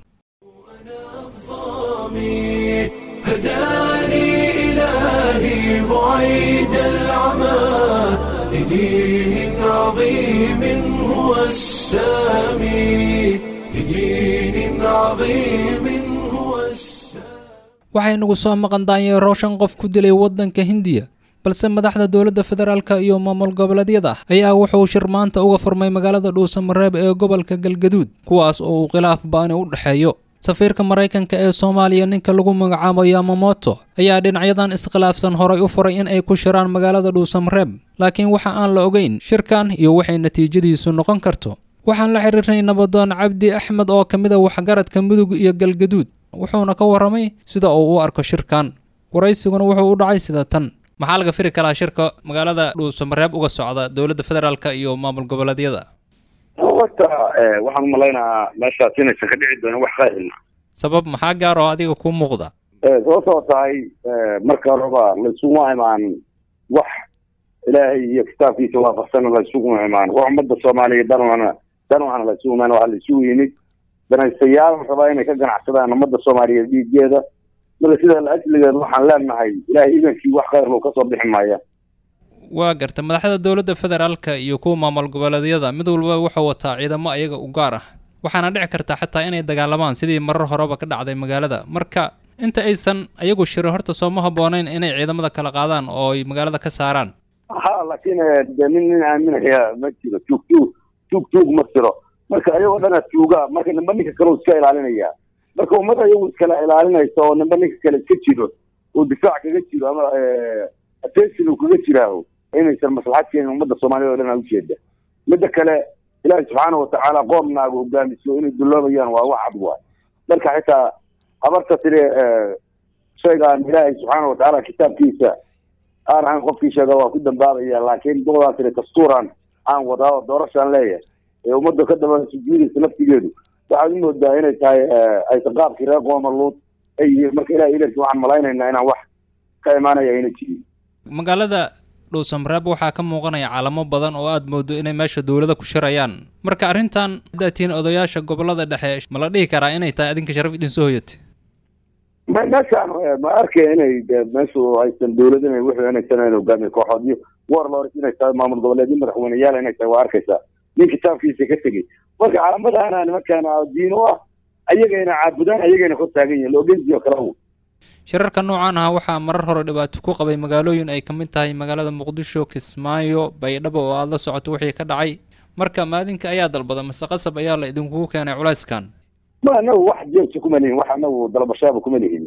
هداني إلهي بعيد العمى لدين عظيم هو السامي لدين عظيم هو waxay nagu soo maqan daanyeero shan qof ku dilay waddanka hindiya balse madaxda dowladda federaalka iyo maamul goboleedyada ayaa wuxuu shir maanta uga furmay magaalada dhuusamareeb ee gobolka galgaduud kuwaas oo uu khilaaf baani u dhexeeyo safiirka maraykanka ee soomaaliya ninka lagu magacaabo yamamoto ayaa dhinacyadan iskhilaafsan horay u furay in ay ku shiraan magaalada dhuusamareeb laakiin waxa aan la ogeyn shirkan iyo waxay natiijadiisu noqon karto waxaan la xiriirnay nabadoon cabdi axmed oo ka mid a waxgaradka mudug iyo galgaduud wuxuuna ka warramay sida uu u arko shirkan waraysiguna wuxuu u dhacay sida tan maxaa laga firi karaa shirka magaalada dhuusamareeb uga socda dowladda federaalka iyo maamul goboleedyada horta waxaan umalaynaa meeshaas inaysan ka dhici doonin wax qaylina sabab maxaa gaar oo adiga kuu muuqda sababtoo tahay marka horeba laysuguma imaan wax ilaahay iyo kitaabkiisa waafaqsana laysuguma imaan wax ummadda soomaaliya danwana danwana laysugu imaan waxaa laysugu yimid danaystayaal rabaa inay ka ganacsadaan ummadda soomaaliyeed dhiigeeda marka sidaa la asligeed waxaan leenahay ilaahay idankii wax khayr loo kasoo bixi maaya waa garta madaxda dowladda federaalka iyo kuwa maamul goboleedyada mid walba wuxuu wataa ciidamo ayaga u gaar ah waxaana dhici karta xataa inay dagaalamaan sidii marar horeba ka dhacday magaalada marka inta aysan ayagu shirin horta sooma habooneyn inay ciidamada kala qaadaan oo ay magaalada ka saaraan ha laakiin de nin nin aaminaya ma jiro tuug tuug tuug tuug ma jiro marka ayagoo dhana tuuga marka nimba ninka kale iska ilaalinaya marka ummad ayagu iskala ilaalinaysa oo nimba ninka kale iska jiro oo difaac kaga jiro ama attention uu kaga jiraaho inaysan maslaxad keenin ummadda soomaaliyad o dhan a ujeeda midda kale ilaahi subxaana watacaala qoomnaaga hogaamiso inay dulloobayaan waa wax cad waay marka xitaa habarta tiri shaygaan ilaahay subxaana watacaala kitaabkiisa aan ahayn qofkii sheega waa ku dambaabaya laakiin doodaan tiri dastuuran aan wadaa oo doorashaan leeyahay ee ummadda ka daba sujuudaysa laftigeedu waxaad u moodaa inay tahay aysan qaabkii reer qoomaluud ay yihiin marka ilahay idarkii waxaan malaynaynaa inaan wax ka imaanaya ayna jirin magaalada dhuusamareeb waxaa ka muuqanaya calamo badan oo aad moodo inay meesha dowlada ku shirayaan marka arrintan haddaad tihiin odayaasha gobolada dhexe ma la dhihi karaa inay tahay adinka sharaf idin soo hoyatay ma meeshaan ma arkaya inay meeshu aysan dowlad inay wuxuu inaysan ayn hogaamiye kooxood iyo warlords inay tahay maamul goboleedyo madaxweyneyaal inay tahay waa arkaysaa nin kitaabkiisa ka tegey marka calamadana nimankaana diin u ah ayagayna caabudaan ayagayna kor taagan yihin logensi oo kale shirarka noocan ah waxaa marar hore dhibaato ku qabay magaalooyin ay ka mid tahay magaalada muqdisho kismaayo baydhabo oo aada la socoto wixii ka dhacay marka maadinka ayaa dalbada mase qasab ayaa la idinkugu keenay culayskan ma anagu wax jeebta kuma lihin wax anagu dalbashaaba kuma lihin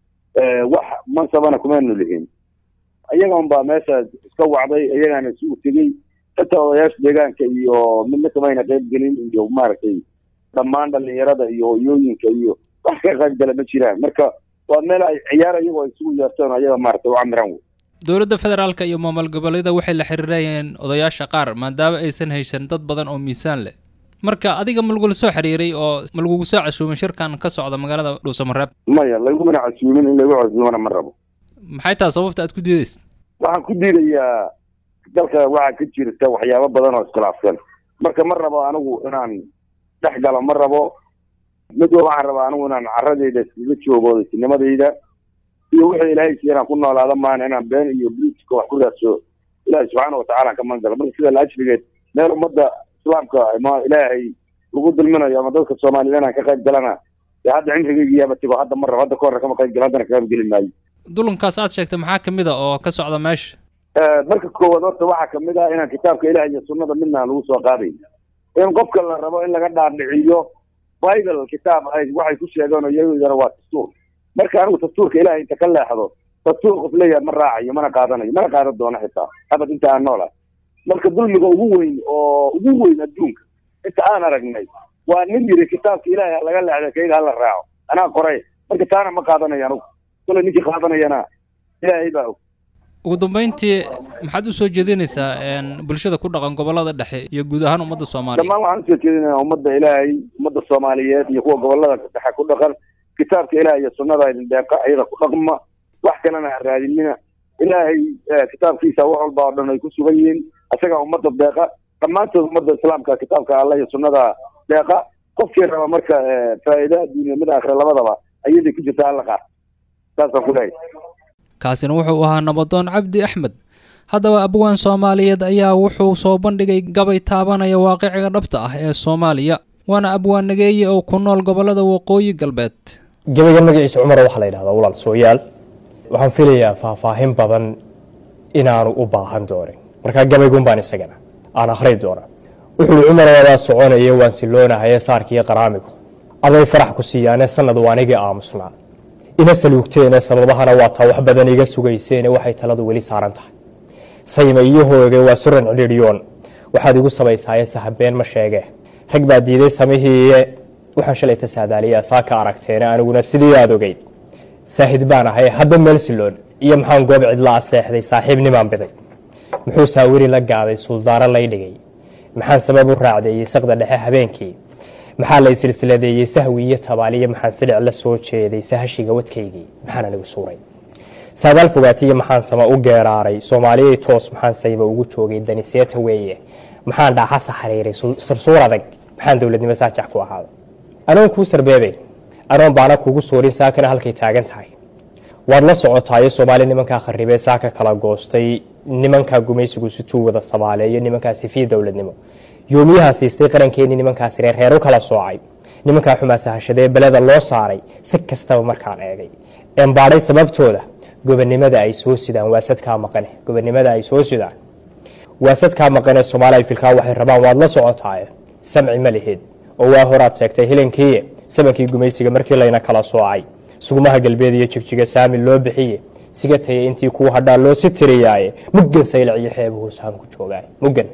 wax mansabana kumanu lihin iyaga unbaa meesha iska wacday iyagaana isugu tegey xitaa odayaasha deegaanka iyo midna kamayna qayb gelin iyo maaragtay dhammaan dhalinyarada iyo hoyooyinka iyo wax ka qayb gala ma jiraan marka waa meel ay ciyaar iyagoo isugu yeerteen ayaga maaragtay u camiran wey dowladda federaalka iyo maamul goboleeda waxay la xiriirayeen odayaasha qaar maadaama aysan haysan dad badan oo miisaan leh marka adiga ma lagula soo xiriiray oo ma lagugu soo casuumay shirkan ka socda magaalada dhuusamareeb maya lagumana casuumin in lagu casuumana ma rabo maxay tahay sababta aad ku diidaysa waxaan ku diidayaa dalka waxaa ka jirta waxyaabo badan oo iskhilaafsan marka ma rabo anigu inaan dhex galo ma rabo mid wa waxaan rabaa anigu inaan caradeyda iskaga joogo isnimadayda iyo wixii ilaahay si inaan ku noolaada maana inaan been iyo bliiska wax ku raadso ilaahay subxaana watacaala ka mangalo marka sida laajrigeed meel ummadda islaamka ama ilaahay lagu dulminayo ama dadka soomaaliyed inaan ka qayb galana dee hadda cimrigeygiyaaba tigo hadda ma rabo hadda ka horre kama qayb galo haddana ka qayb geli maayo dulankaas aad sheegtay maxaa kamid a oo ka socda meesha marka koowaad horta waxaa kamid ah inaan kitaabka ilaah iyo sunnada midna aan lagu soo qaadayn in qofka la rabo in laga dhaadhiciyo bible kitaab ay waxay ku sheegeen oo iyagana waa dastuur marka anigu dastuurka ilahay inta ka leexdo dastuur qof leeyahay ma raacayo mana qaadanayo mana qaadan doono xitaa abad inta aan noolahay marka dulmiga ugu weyn oo ugu weyn adduunka inta aan aragnay waa nin yiri kitaabka ilaahay laga leexday kayga hala raaco anaa qoray marka taana ma qaadanayo anigu kule ninkii qaadanayana ilaahay baa og ugu dambeyntii maxaad usoo jeedinaysaa bulshada ku dhaqan gobolada dhexe iyo guud ahaan ummadda soomaaliya dhammaan waxaan usoo jeedinayaa ummadda ilaahay ummadda soomaaliyeed iyo kuwa gobolada dhexe ku dhaqan kitaabka ilaah iyo sunnada idin deeqa iyada ku dhaqma wax kalena ha raadinina ilaahay kitaabkiisa wax walba oo dhan ay ku sugan yihiin isagaa ummadda deeqa dhammaantood ummadda islaamka kitaabka alla iyo sunnada deeqa qofkii raba marka faa'iida adduuniya mid aakhira labadaba ayaday ku jirta alla qaar saasaan ku leeyahay kaasina wuxuu ahaa nabadoon cabdi axmed haddaba abwaan soomaaliyeed ayaa wuxuu soo bandhigay gabay taabanaya waaqiciga dhabta ah ee soomaaliya waana abwaan nageeye oo ku nool gobolada waqooyi galbeed gabayga magaciisa cumar waxaa la yidhahdaa walaal sooyaal waxaan filayaa faahfaahin badan inaanu u baahan doonin markaa gabaygun baan isagana aan akhri doona wuxuuhi cumar wadaa soconaya waan siloonahaye saarkiiyo qaraamigu aday farax ku siiyaane sanad waanigii aamusnaa ina saluugteene sababahana waa taa wax badan iga sugayseene waxay taladu weli saaran tahay sayma iyo hooge waa suran cidhiidhyoon waxaad igu sabaysaaye sahabeen ma sheege rag baa diiday samihiiye waxaan shalay ta saadaaliyaa saa ka aragteene aniguna sidii aad ogeyd saahid baan ahay hadba meel siloon iyo maxaan goob cidla aseexday saaxiibnimaan biday muxuu saawiri la gaaday suldaaro lay dhigay maxaan sabab u raacdeeyey saqda dhexe habeenkii maxaa lay silsiladeeyey sahwi iyo tabaaliyo maxaan silic la soo jeeday sahashiga wadkaygii maxaan anigu suuray saadaal fogaatiyo maxaan sama u geeraaray soomaaliyay toos maxaan sayba ugu joogay daniseeta weeye maxaan dhaaxasa xariiray sarsuur adag maxaan dowladnimo saajax ku ahaada anoon kuu sarbeebay anoon baana kugu suurin saakana halkay taagan tahay waad la socotaayo soomaali nimankaa kharibee saaka kala goostay nimankaa gumaysigu situu wada sabaaleeyo nimankaa sifiya dowladnimo yoomiyaha siistay qarankeenii nimankaasi reerreer u kala soocay nimankaa xumaa sahashadee beleda loo saaray si kastaba markaan eegay embaadhay sababtooda gobonimada ay soo sidaan waasadkaa maqane gobonimada ay soo sidaan waasadkaa maqane soomaaliya filkaa waxay rabaan waad la socotaaye samci ma lihid oo waa horaad sheegtay hilankiiye sabankii gumaysiga markii layna kala soocay sugumaha galbeed iyo jigjiga saami loo bixiye siga tayay intii kuu hadhaa loo si tiriyaaye muggan saylac iyo xeebuhu sahanku joogaaye muggan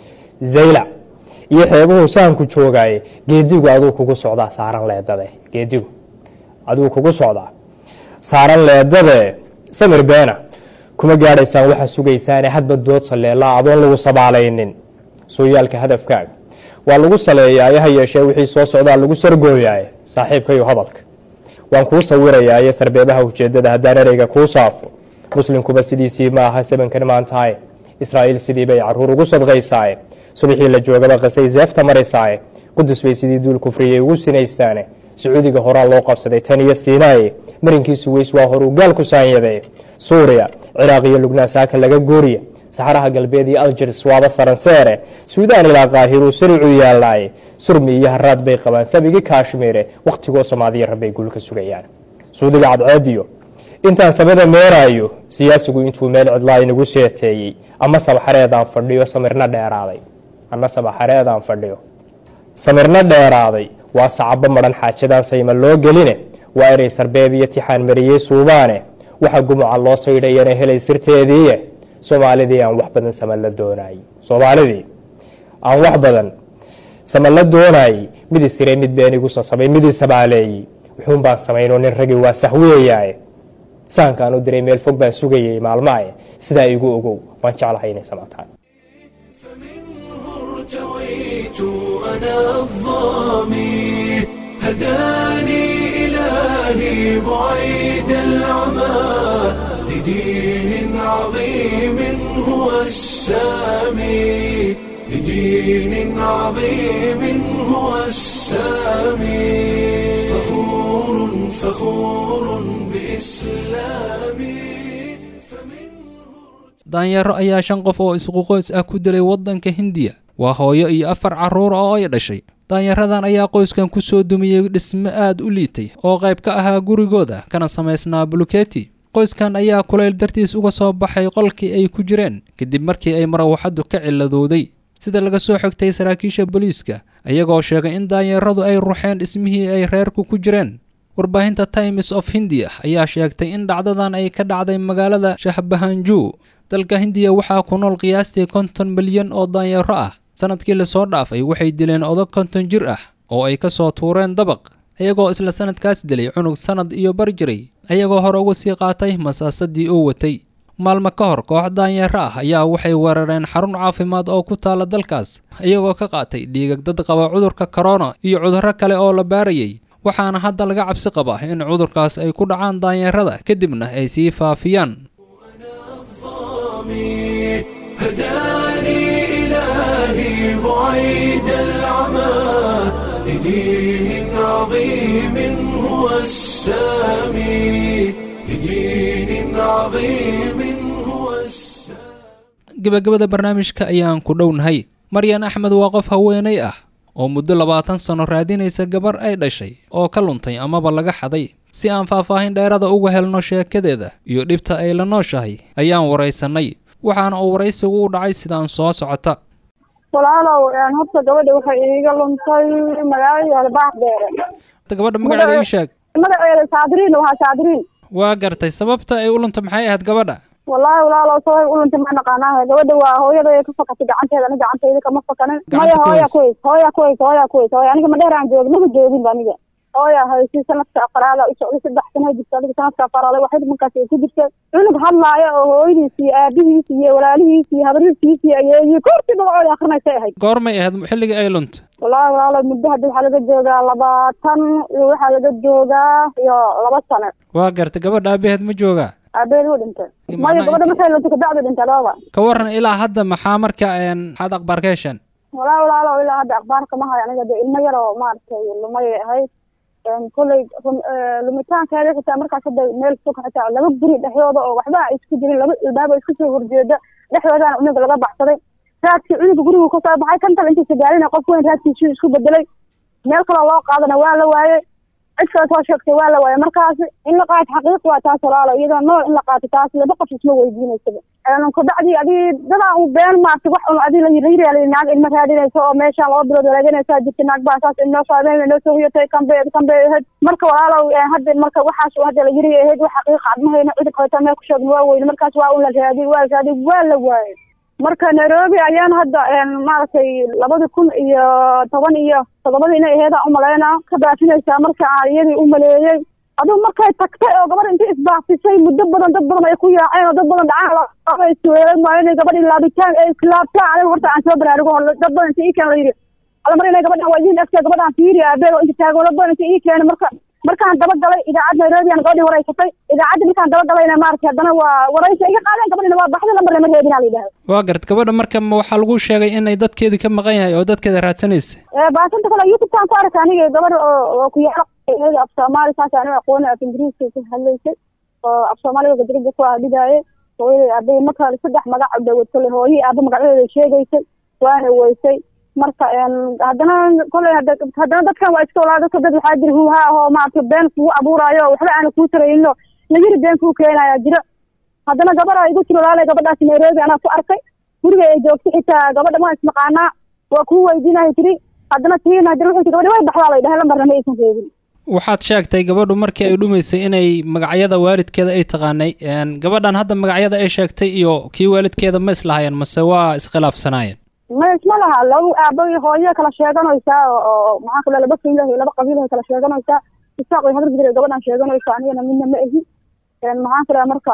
zaylac iyo xeebuhu sahanku joogaaye geedigu aduu kugu socdaa saaran leedade geedigu aduu kugu socdaa saaran leedade samir beena kuma gaadhaysaan waxaa sugaysaane hadba dood saleelaa adoon lagu sabaalaynin sooyaalka hadafkaaga waa lagu saleeyaa ha yeeshee wixii soo socdaa lagu sargooyaaye saaxiibkayo hadalka waan kuu sawirayaaye sarbeebaha ujeedada haddaan ereyga kuu saafo muslimkuba sidiisii ma aha sabankan maantaaye israa'iil sidii bay caruur ugu sadqaysaaye subaxii la joogaba qasay seefta maraysaaye qudus bay sidii duul kufriyay ugu sinaystaane sacuudiga horaa loo qabsaday tan iyo siinaaye marinkiisu weys waa horuu gaal ku saanyadee suuriya ciraaq iyo lubnaan saaka laga gooriya saxaraha galbeed iyo aljirs waaba saranseere suudaan ilaa qaahiruu saricu yaallaaye surmi iyo haraad bay qabaan sabigii kaashmiire wakhtigoo soomaaliya rabbay guul ka sugayaan suudiga cadceediyo intaan sabada meeraayo siyaasigu intuu meel cidlaa inagu seeteeyey ama sabaxareedaan fadhiyo samirna dheeraaday ama sabaxareedaan fadhiyo samirna dheeraaday waa sacabo madhan xaajadaan sayma loo geline waa erey sarbeeb iyo tixaan mariyey suubaane waxa gumuca loo saydhayana helay sirteediiye soomaalidii aan wax badan sama la doonayey soomaalidii aan wax badan sama la doonayey midii sire mid been igu sasabay midii sabaaleeyey wuxuun baan samaynoo nin ragii waa sahwiyayaaye sahankaan u diray meel fog baan sugayay maalmaaye sidaa igu ogow waan jeclahay inay samataan ارتويت أنا الظامي هداني إلهي بعيد العمى لدين عظيم هو السامي لدين عظيم هو السامي فخور فخور بإسلامي daanyaro ayaa shan qof oo isquqoys ah ku dilay waddanka hindiya waa hooyo iyo afar carruur oo ay dhashay daanyaradan ayaa qoyskan ku soo dumiyey dhisme aad u liitay oo qayb ka ahaa gurigooda kana samaysnaa buluketi qoyskan ayaa kulayl dartiis uga soo baxay qolkii ay ku jireen kadib markii ay marawaxaddu ka ciladowday sida laga soo xogtay saraakiisha booliiska iyagoo sheegay in daanyaradu ay ruxeen dhismihii ay reerku ku jireen warbaahinta times of hindiya ayaa sheegtay in dhacdadan ay ka dhacday magaalada shahbahanju dalka hindiya waxaa ku nool qiyaastii konton milyan oo daanyaro ah sanadkii lasoo dhaafay waxay dileen odag konton jir ah oo ay ka soo tuureen dabaq iyagoo isla sanadkaas dilay cunug sanad iyo bar jiray ayagoo hore uga sii qaatay masaasadii uu watay maalmo ka hor koox daanyaro ah ayaa waxay weerareen xarun caafimaad oo ku taala dalkaas iyagoo ka qaatay dhiigag dad qaba cudurka korona iyo cudurro kale oo la baarayay waxaana hadda laga cabsi qabaa in cudurkaas ay ku dhacaan daanyarada kadibna ay sii faafiyaan هداني إلهي بعيد العمى لدين عظيم هو السامي لدين عظيم هو gebagabada barnaamijka ayaan ku dhownahay maryan axmed waa qof haweenay ah oo muddo labaatan sano raadinaysa gabar ay dhashay oo ka luntay amaba laga xaday si aan faahfaahin dheerada uga helno sheekadeeda iyo dhibta ay la nooshahay ayaan waraysanay waxaana uu waraysigu u dhacay sidaan soo socota walaalow horta gabadha waxay iiga luntay magaalada baaxdeere gabadha magaceeda ii sheeg magaceeda saadiriin waa saadiriin waa gartay sababta ay u luntay maxay ahayd gabadha wallaahi walaalow sababay u luntay ma naqaanaa gabadha waa hooyada ka fakatay gacanteeda ani gacantayda kama fakanin maya hooya kuweys hooya kuweys hooya kuweys hooya aniga ma dheeraan joogin maba joogin ba aniga hooya haysi sanadka afaraada u socday saddex sano jirta adiga sanadka afaraada waxay markaas ay ku jirtay cunug hadlaaya oo hooyadiis iyo aabihiis iyo walaalihiis iyo habriirkiis iyo ayeeyo koortii dabacooda akrinaysay ahayd goormay ahayd xilligii ay luntay wallaahi walaalo muddo hadda waxaa laga joogaa labaatan iyo waxaa laga joogaa iyo laba sano waa gartay gabadha aabaheed ma joogaa aabaheed wuu dhintay maya gabadha markay luntay kabacdu dhintay lababa ka waran ilaa hadda maxaa marka maxaad akhbaar ka hesheen wallaahi walaalo ilaa hadda akhbaarka ma hayo aniga de ilmo yar oo maaragtay lumayay ahayd kolley lumitaankeeda xitaa markaas hadda meel fog xitaa laba guri dhexdooda oo waxba ay isku jirin laba ilbaaba isku soo horjeeda dhexdoodana cunuga laga baxsaday raadkii cunuga gurigu ka soo baxay kan kale intiisa gaalina qof weyn raadkiisuu isku bedelay meel kaloo loo qaadana waa la waayey cid kale soo sheegtay waa la waayey markaasi in la qaato xaqiiq waa taas walaalo iyadoo nool in la qaato taas laba qof isma weydiinaysaba kabacdii adii dadaa u been maartay wax un adii layirayiraali naag ilma raadinayso oo meeshaan laba bilood walaaganasaa jirta naag baa saas inoo saabeen inoo soo huyatay kanbe kanbe ahayd marka walaalow hadda marka waxaas hadda la yiri ahayd wax xaqiiqa ad ma hayno cidi kaleeto meel ku sheegin waa weyne markaas waa un la raadiyey waa la raadiyey waa la waayey marka nairobi ayaan hadda maaragtay labadi kun iyo toban iyo toddobadii inay aheedaan umalaynaa ka baafinaysaa marka aan iyadii u maleeyey aduu markay tagtay oo gabadh intii isbaafisay muddo badan dad badan ay ku yaaceen oo dad badan dhacaan isweeray maayo inay gabadhii laabitaan ay islaabtaan aniga horta aan soo baraarugo dad badan inta ikan la yidhi alla mar inay gabadhan waa idiin egtay gabadhan fiiri aabeed oo inta taagan wala doonaysa ii keenay marka markaan dabagalay idaacad nairobi aan gabadhii waraysatay idaacadda markaan dabagalay maaragtay haddana waa waraysa iga qaadeen gabadhina waa baxday lambar lama reebin aa la yidhahda waa garad gabadha marka ma waxaa lagu sheegay inay dadkeedii ka maqan yahay oo dadkeeda raadsanaysa baasanta kale youtube-taan ku arkay aniga gabadha oo oo ku yaala af soomaali saas aniga aqooni af ingiriiska ku hadlaysay oo af soomaaliga gadirida ku adhigaaye hooyadii aabahii marka saddex magac dhawad kale hooyihii aaba magacyadeeda sheegaysay waana weysay marka haddana koley haddana dadkan waa iska walaa dadka dad waxaa jira huuha ahoo maaragtay been kugu abuuraayo oo waxba aana kuu tarayno nayiri been kuu keenaya jiro haddana gabadha igu tiri walaalay gabadhaas nairobi anaa ku arkay guriga ay joogto xitaa gabadha waan isnaqaanaa waa kuu weydiinaya tiri haddana tiina haddana wuxuu tiri gabadha way baxdaa lay dhahay lambarna ma aysan reebin waxaad sheegtay gabadhu markii ay dhumaysay inay magacyada waalidkeeda ay taqaanay gabadhan hadda magacyada ay sheegtay iyo kii waalidkeeda ma islahaayeen mase waa iskhilaafsanaayeen ma isma laha laba aabo iyo hooyo kala sheeganaysaa oo maxaa kale laba fiilah iyo laba qabiilah kala sheeganaysaa isaaq iyo habar gidir gabadhan sheeganaysa anigana midna ma ahi maxaan kale marka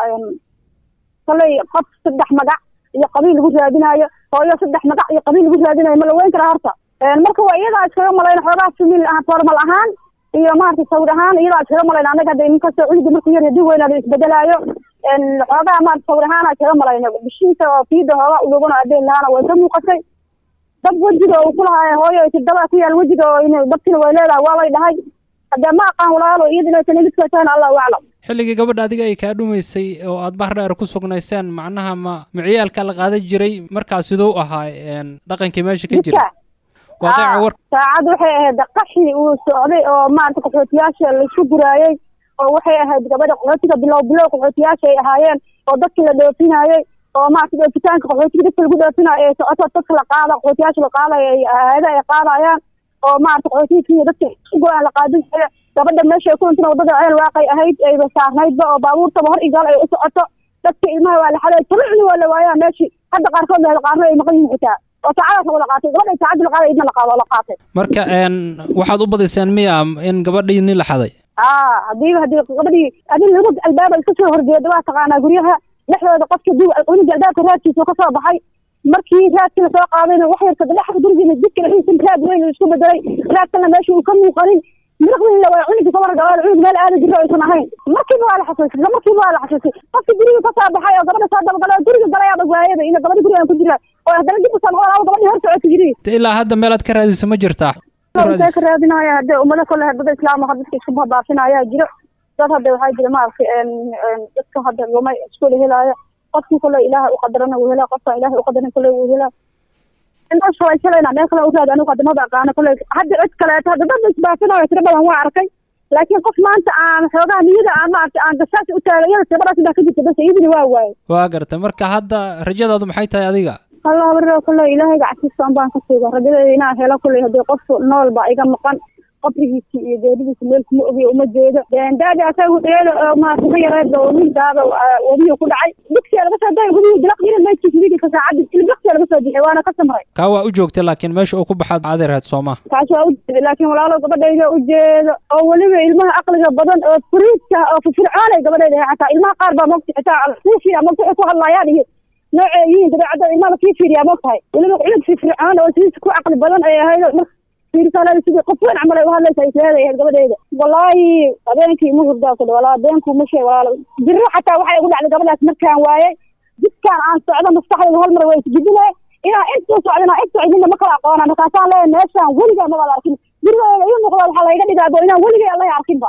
koley qof saddex magac iyo qabiil lagu raadinayo hooyo saddex magac iyo qabiil lagu raadinayo ma la weyn karaa horta marka waa iyadaa iskaga malayna xoogaa simil ahaan formal ahaan iyo maaragtay sawir ahaan iyadaa iskaga malayna anaga hadda inkastoo cunuga markuu yar hadii weynaado isbedelaayo xoogaa maarata sawir ahaana iskaga malayna bishiisa oo fiida hoogaa ulugana adeen lahaana way ka muuqatay dab wejiga uu ku lahaa hooyo tidaba ku yaal wejiga oo dabtina way leedahay waa lay dhahay haddee ma aqaan walaalo iyada inay tanilidka tahayna allahu aclam xilligii gabadha adiga ay kaa dhumaysay oo aad bahrdheer ku sugnayseen macnaha ma miciyaalka la qaadan jiray markaas siduu ahaa dhaqankii meesha ka jira waaqeeca war saacad waxay ahayd qaxi uu socday oo maarata qaxootiyaasha laisku guraayey oo waxay ahayd gabadha qaxootiga bilow bilow qaxootiyaasha ay ahaayeen oo dadkii la dhoofinayey oo maarata dhoofitaanka qaxootiga dadka lagu dhoofinayo ee socoto dadka la qaada qaxootiyaasha la qaadayo ay aada ay qaadayaan oo maarata qaxootiga kenya dadka go-aan la qaadin jira gabadha meesha ku intina wadada ceel waaqay ahayd ayba saarnaydba oo baabuurtaba hor igaal ay u socoto dadka ilmaha waa la xaday talucni waa la waayaa meeshii hadda qaarkood la qaarna ay maqan yihin xitaa oo saacadaas la wada qaatay gabadha saacadii la qaaday idna la qaado la qaatay marka waxaad u badiseen miya in gabadhii nin la xaday aa hadiiba hadii gabadhii adin laba albaaba iska soo horjeeda waa taqaanaa guryaha dhexdooda qofka duu cunuga albaabka raadkiisa ka soo baxay markii raadkii lasoo qaadayna wax yarka dhexda gurigiina jidka dhexdiisa raad weyn isku bedelay raadkana meesha uu ka muuqanin miraqdiina waa cunuga kabar gabadha cunug meel aada jiro aysan ahayn markiiba waa la xasuusay markiiba waa la xasuusay qofka guriga ka soo baxay oo gabadha soo dabagala oo guriga galay adag waayada ina gabadha gurigan ku jira oo haddana dib usoo noqon aa gabadhii hor socota jiri ilaa hadda meelaad ka raadisa ma jirtaa intee ka raadinaya hadde ummado kale dada islaam ha dadka isku baabaafinaya jiro dad hadda waxaa jira maaragtay dadka hadda lumay isku helaayo qofkii kale ilaaha u qadarana wuu helaa qofkaan ilaaha u qadarin kale wuu helaa intaas waa shalayna meel kale u raad anigu hadda maba aqaano kale hadda cid kaleeto hadda dad isbaafinayo tiro badan waa arkay laakiin qof maanta aan xoogaha niyada aan maaragtay aan gasaas u taagay iyada tirabadaas baa ka jirta bas iyadina waa waaye waa gartay marka hadda rajadaadu maxay tahay adiga allah barro kale ilaahay gacsiisa un baan ka siiga rajadeeda inaan helo kule haddii qof nool baa iga maqan qabrigiisi iyo geeridiisa meel kuma ogiyo uma jeedo daadi asaga dheelo oo maarata ka yareed oo ninkaaba wadiyo ku dhacay digsiya laga soo daya gudihi dilaq yiri meydkiisa wiilka saacadii ilbaqsiya laga soo bixiyay waana ka samray kaa waa u joogtay laakiin meesha uu ku baxaad adeerheed sooma kaas waa u jeeda laakiin walaalo gabadhayda u jeedo oo weliba ilmaha aqliga badan oo furiidka oo firfircoonay gabadhayda xataa ilmaha qaar baa mogta xitaa suufiya mogta waxay ku hadlayaan iyo noocay yihiin dabeecadda ilmaha kii fiiriyaa mogtahay weliba cunug firfircoon oo sidiisa ku caqli badan ay ahayd marka fiirisaaleeda sidii qof weyn camal ay u hadlaysa isleeday ahayd gabadhayda wallaahi habeenkii ma hurdaa kule walaa habeenkuu ma sheeg walaalo jirro xataa waxay igu dhacday gabadhaas markaan waayay jidkaan aan socdo maskaxdayda hal mar way isgidine inaa intuu socdina in socdinna ma kala aqoona markaasaan leeyahay meeshaan weligaa mabada arkin gurigeeda ii muuqda waxaa layga dhigaa bo inaan weligay alla arkinba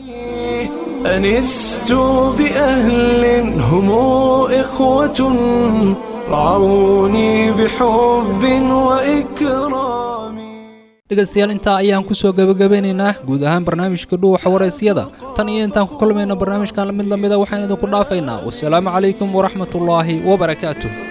أنست بأهل هم إخوة رعوني بحب وإكرام dhegaystayaal intaa ayaan ku soo gebagabeynaynaa guud ahaan barnaamijka dhuuxa waraysyada tan iyo intaan ku kulmayno barnaamijkan mid lamida waxaan idinku dhaafaynaa wasalaamu calaykum waraxmatullaahi wabarakaatuh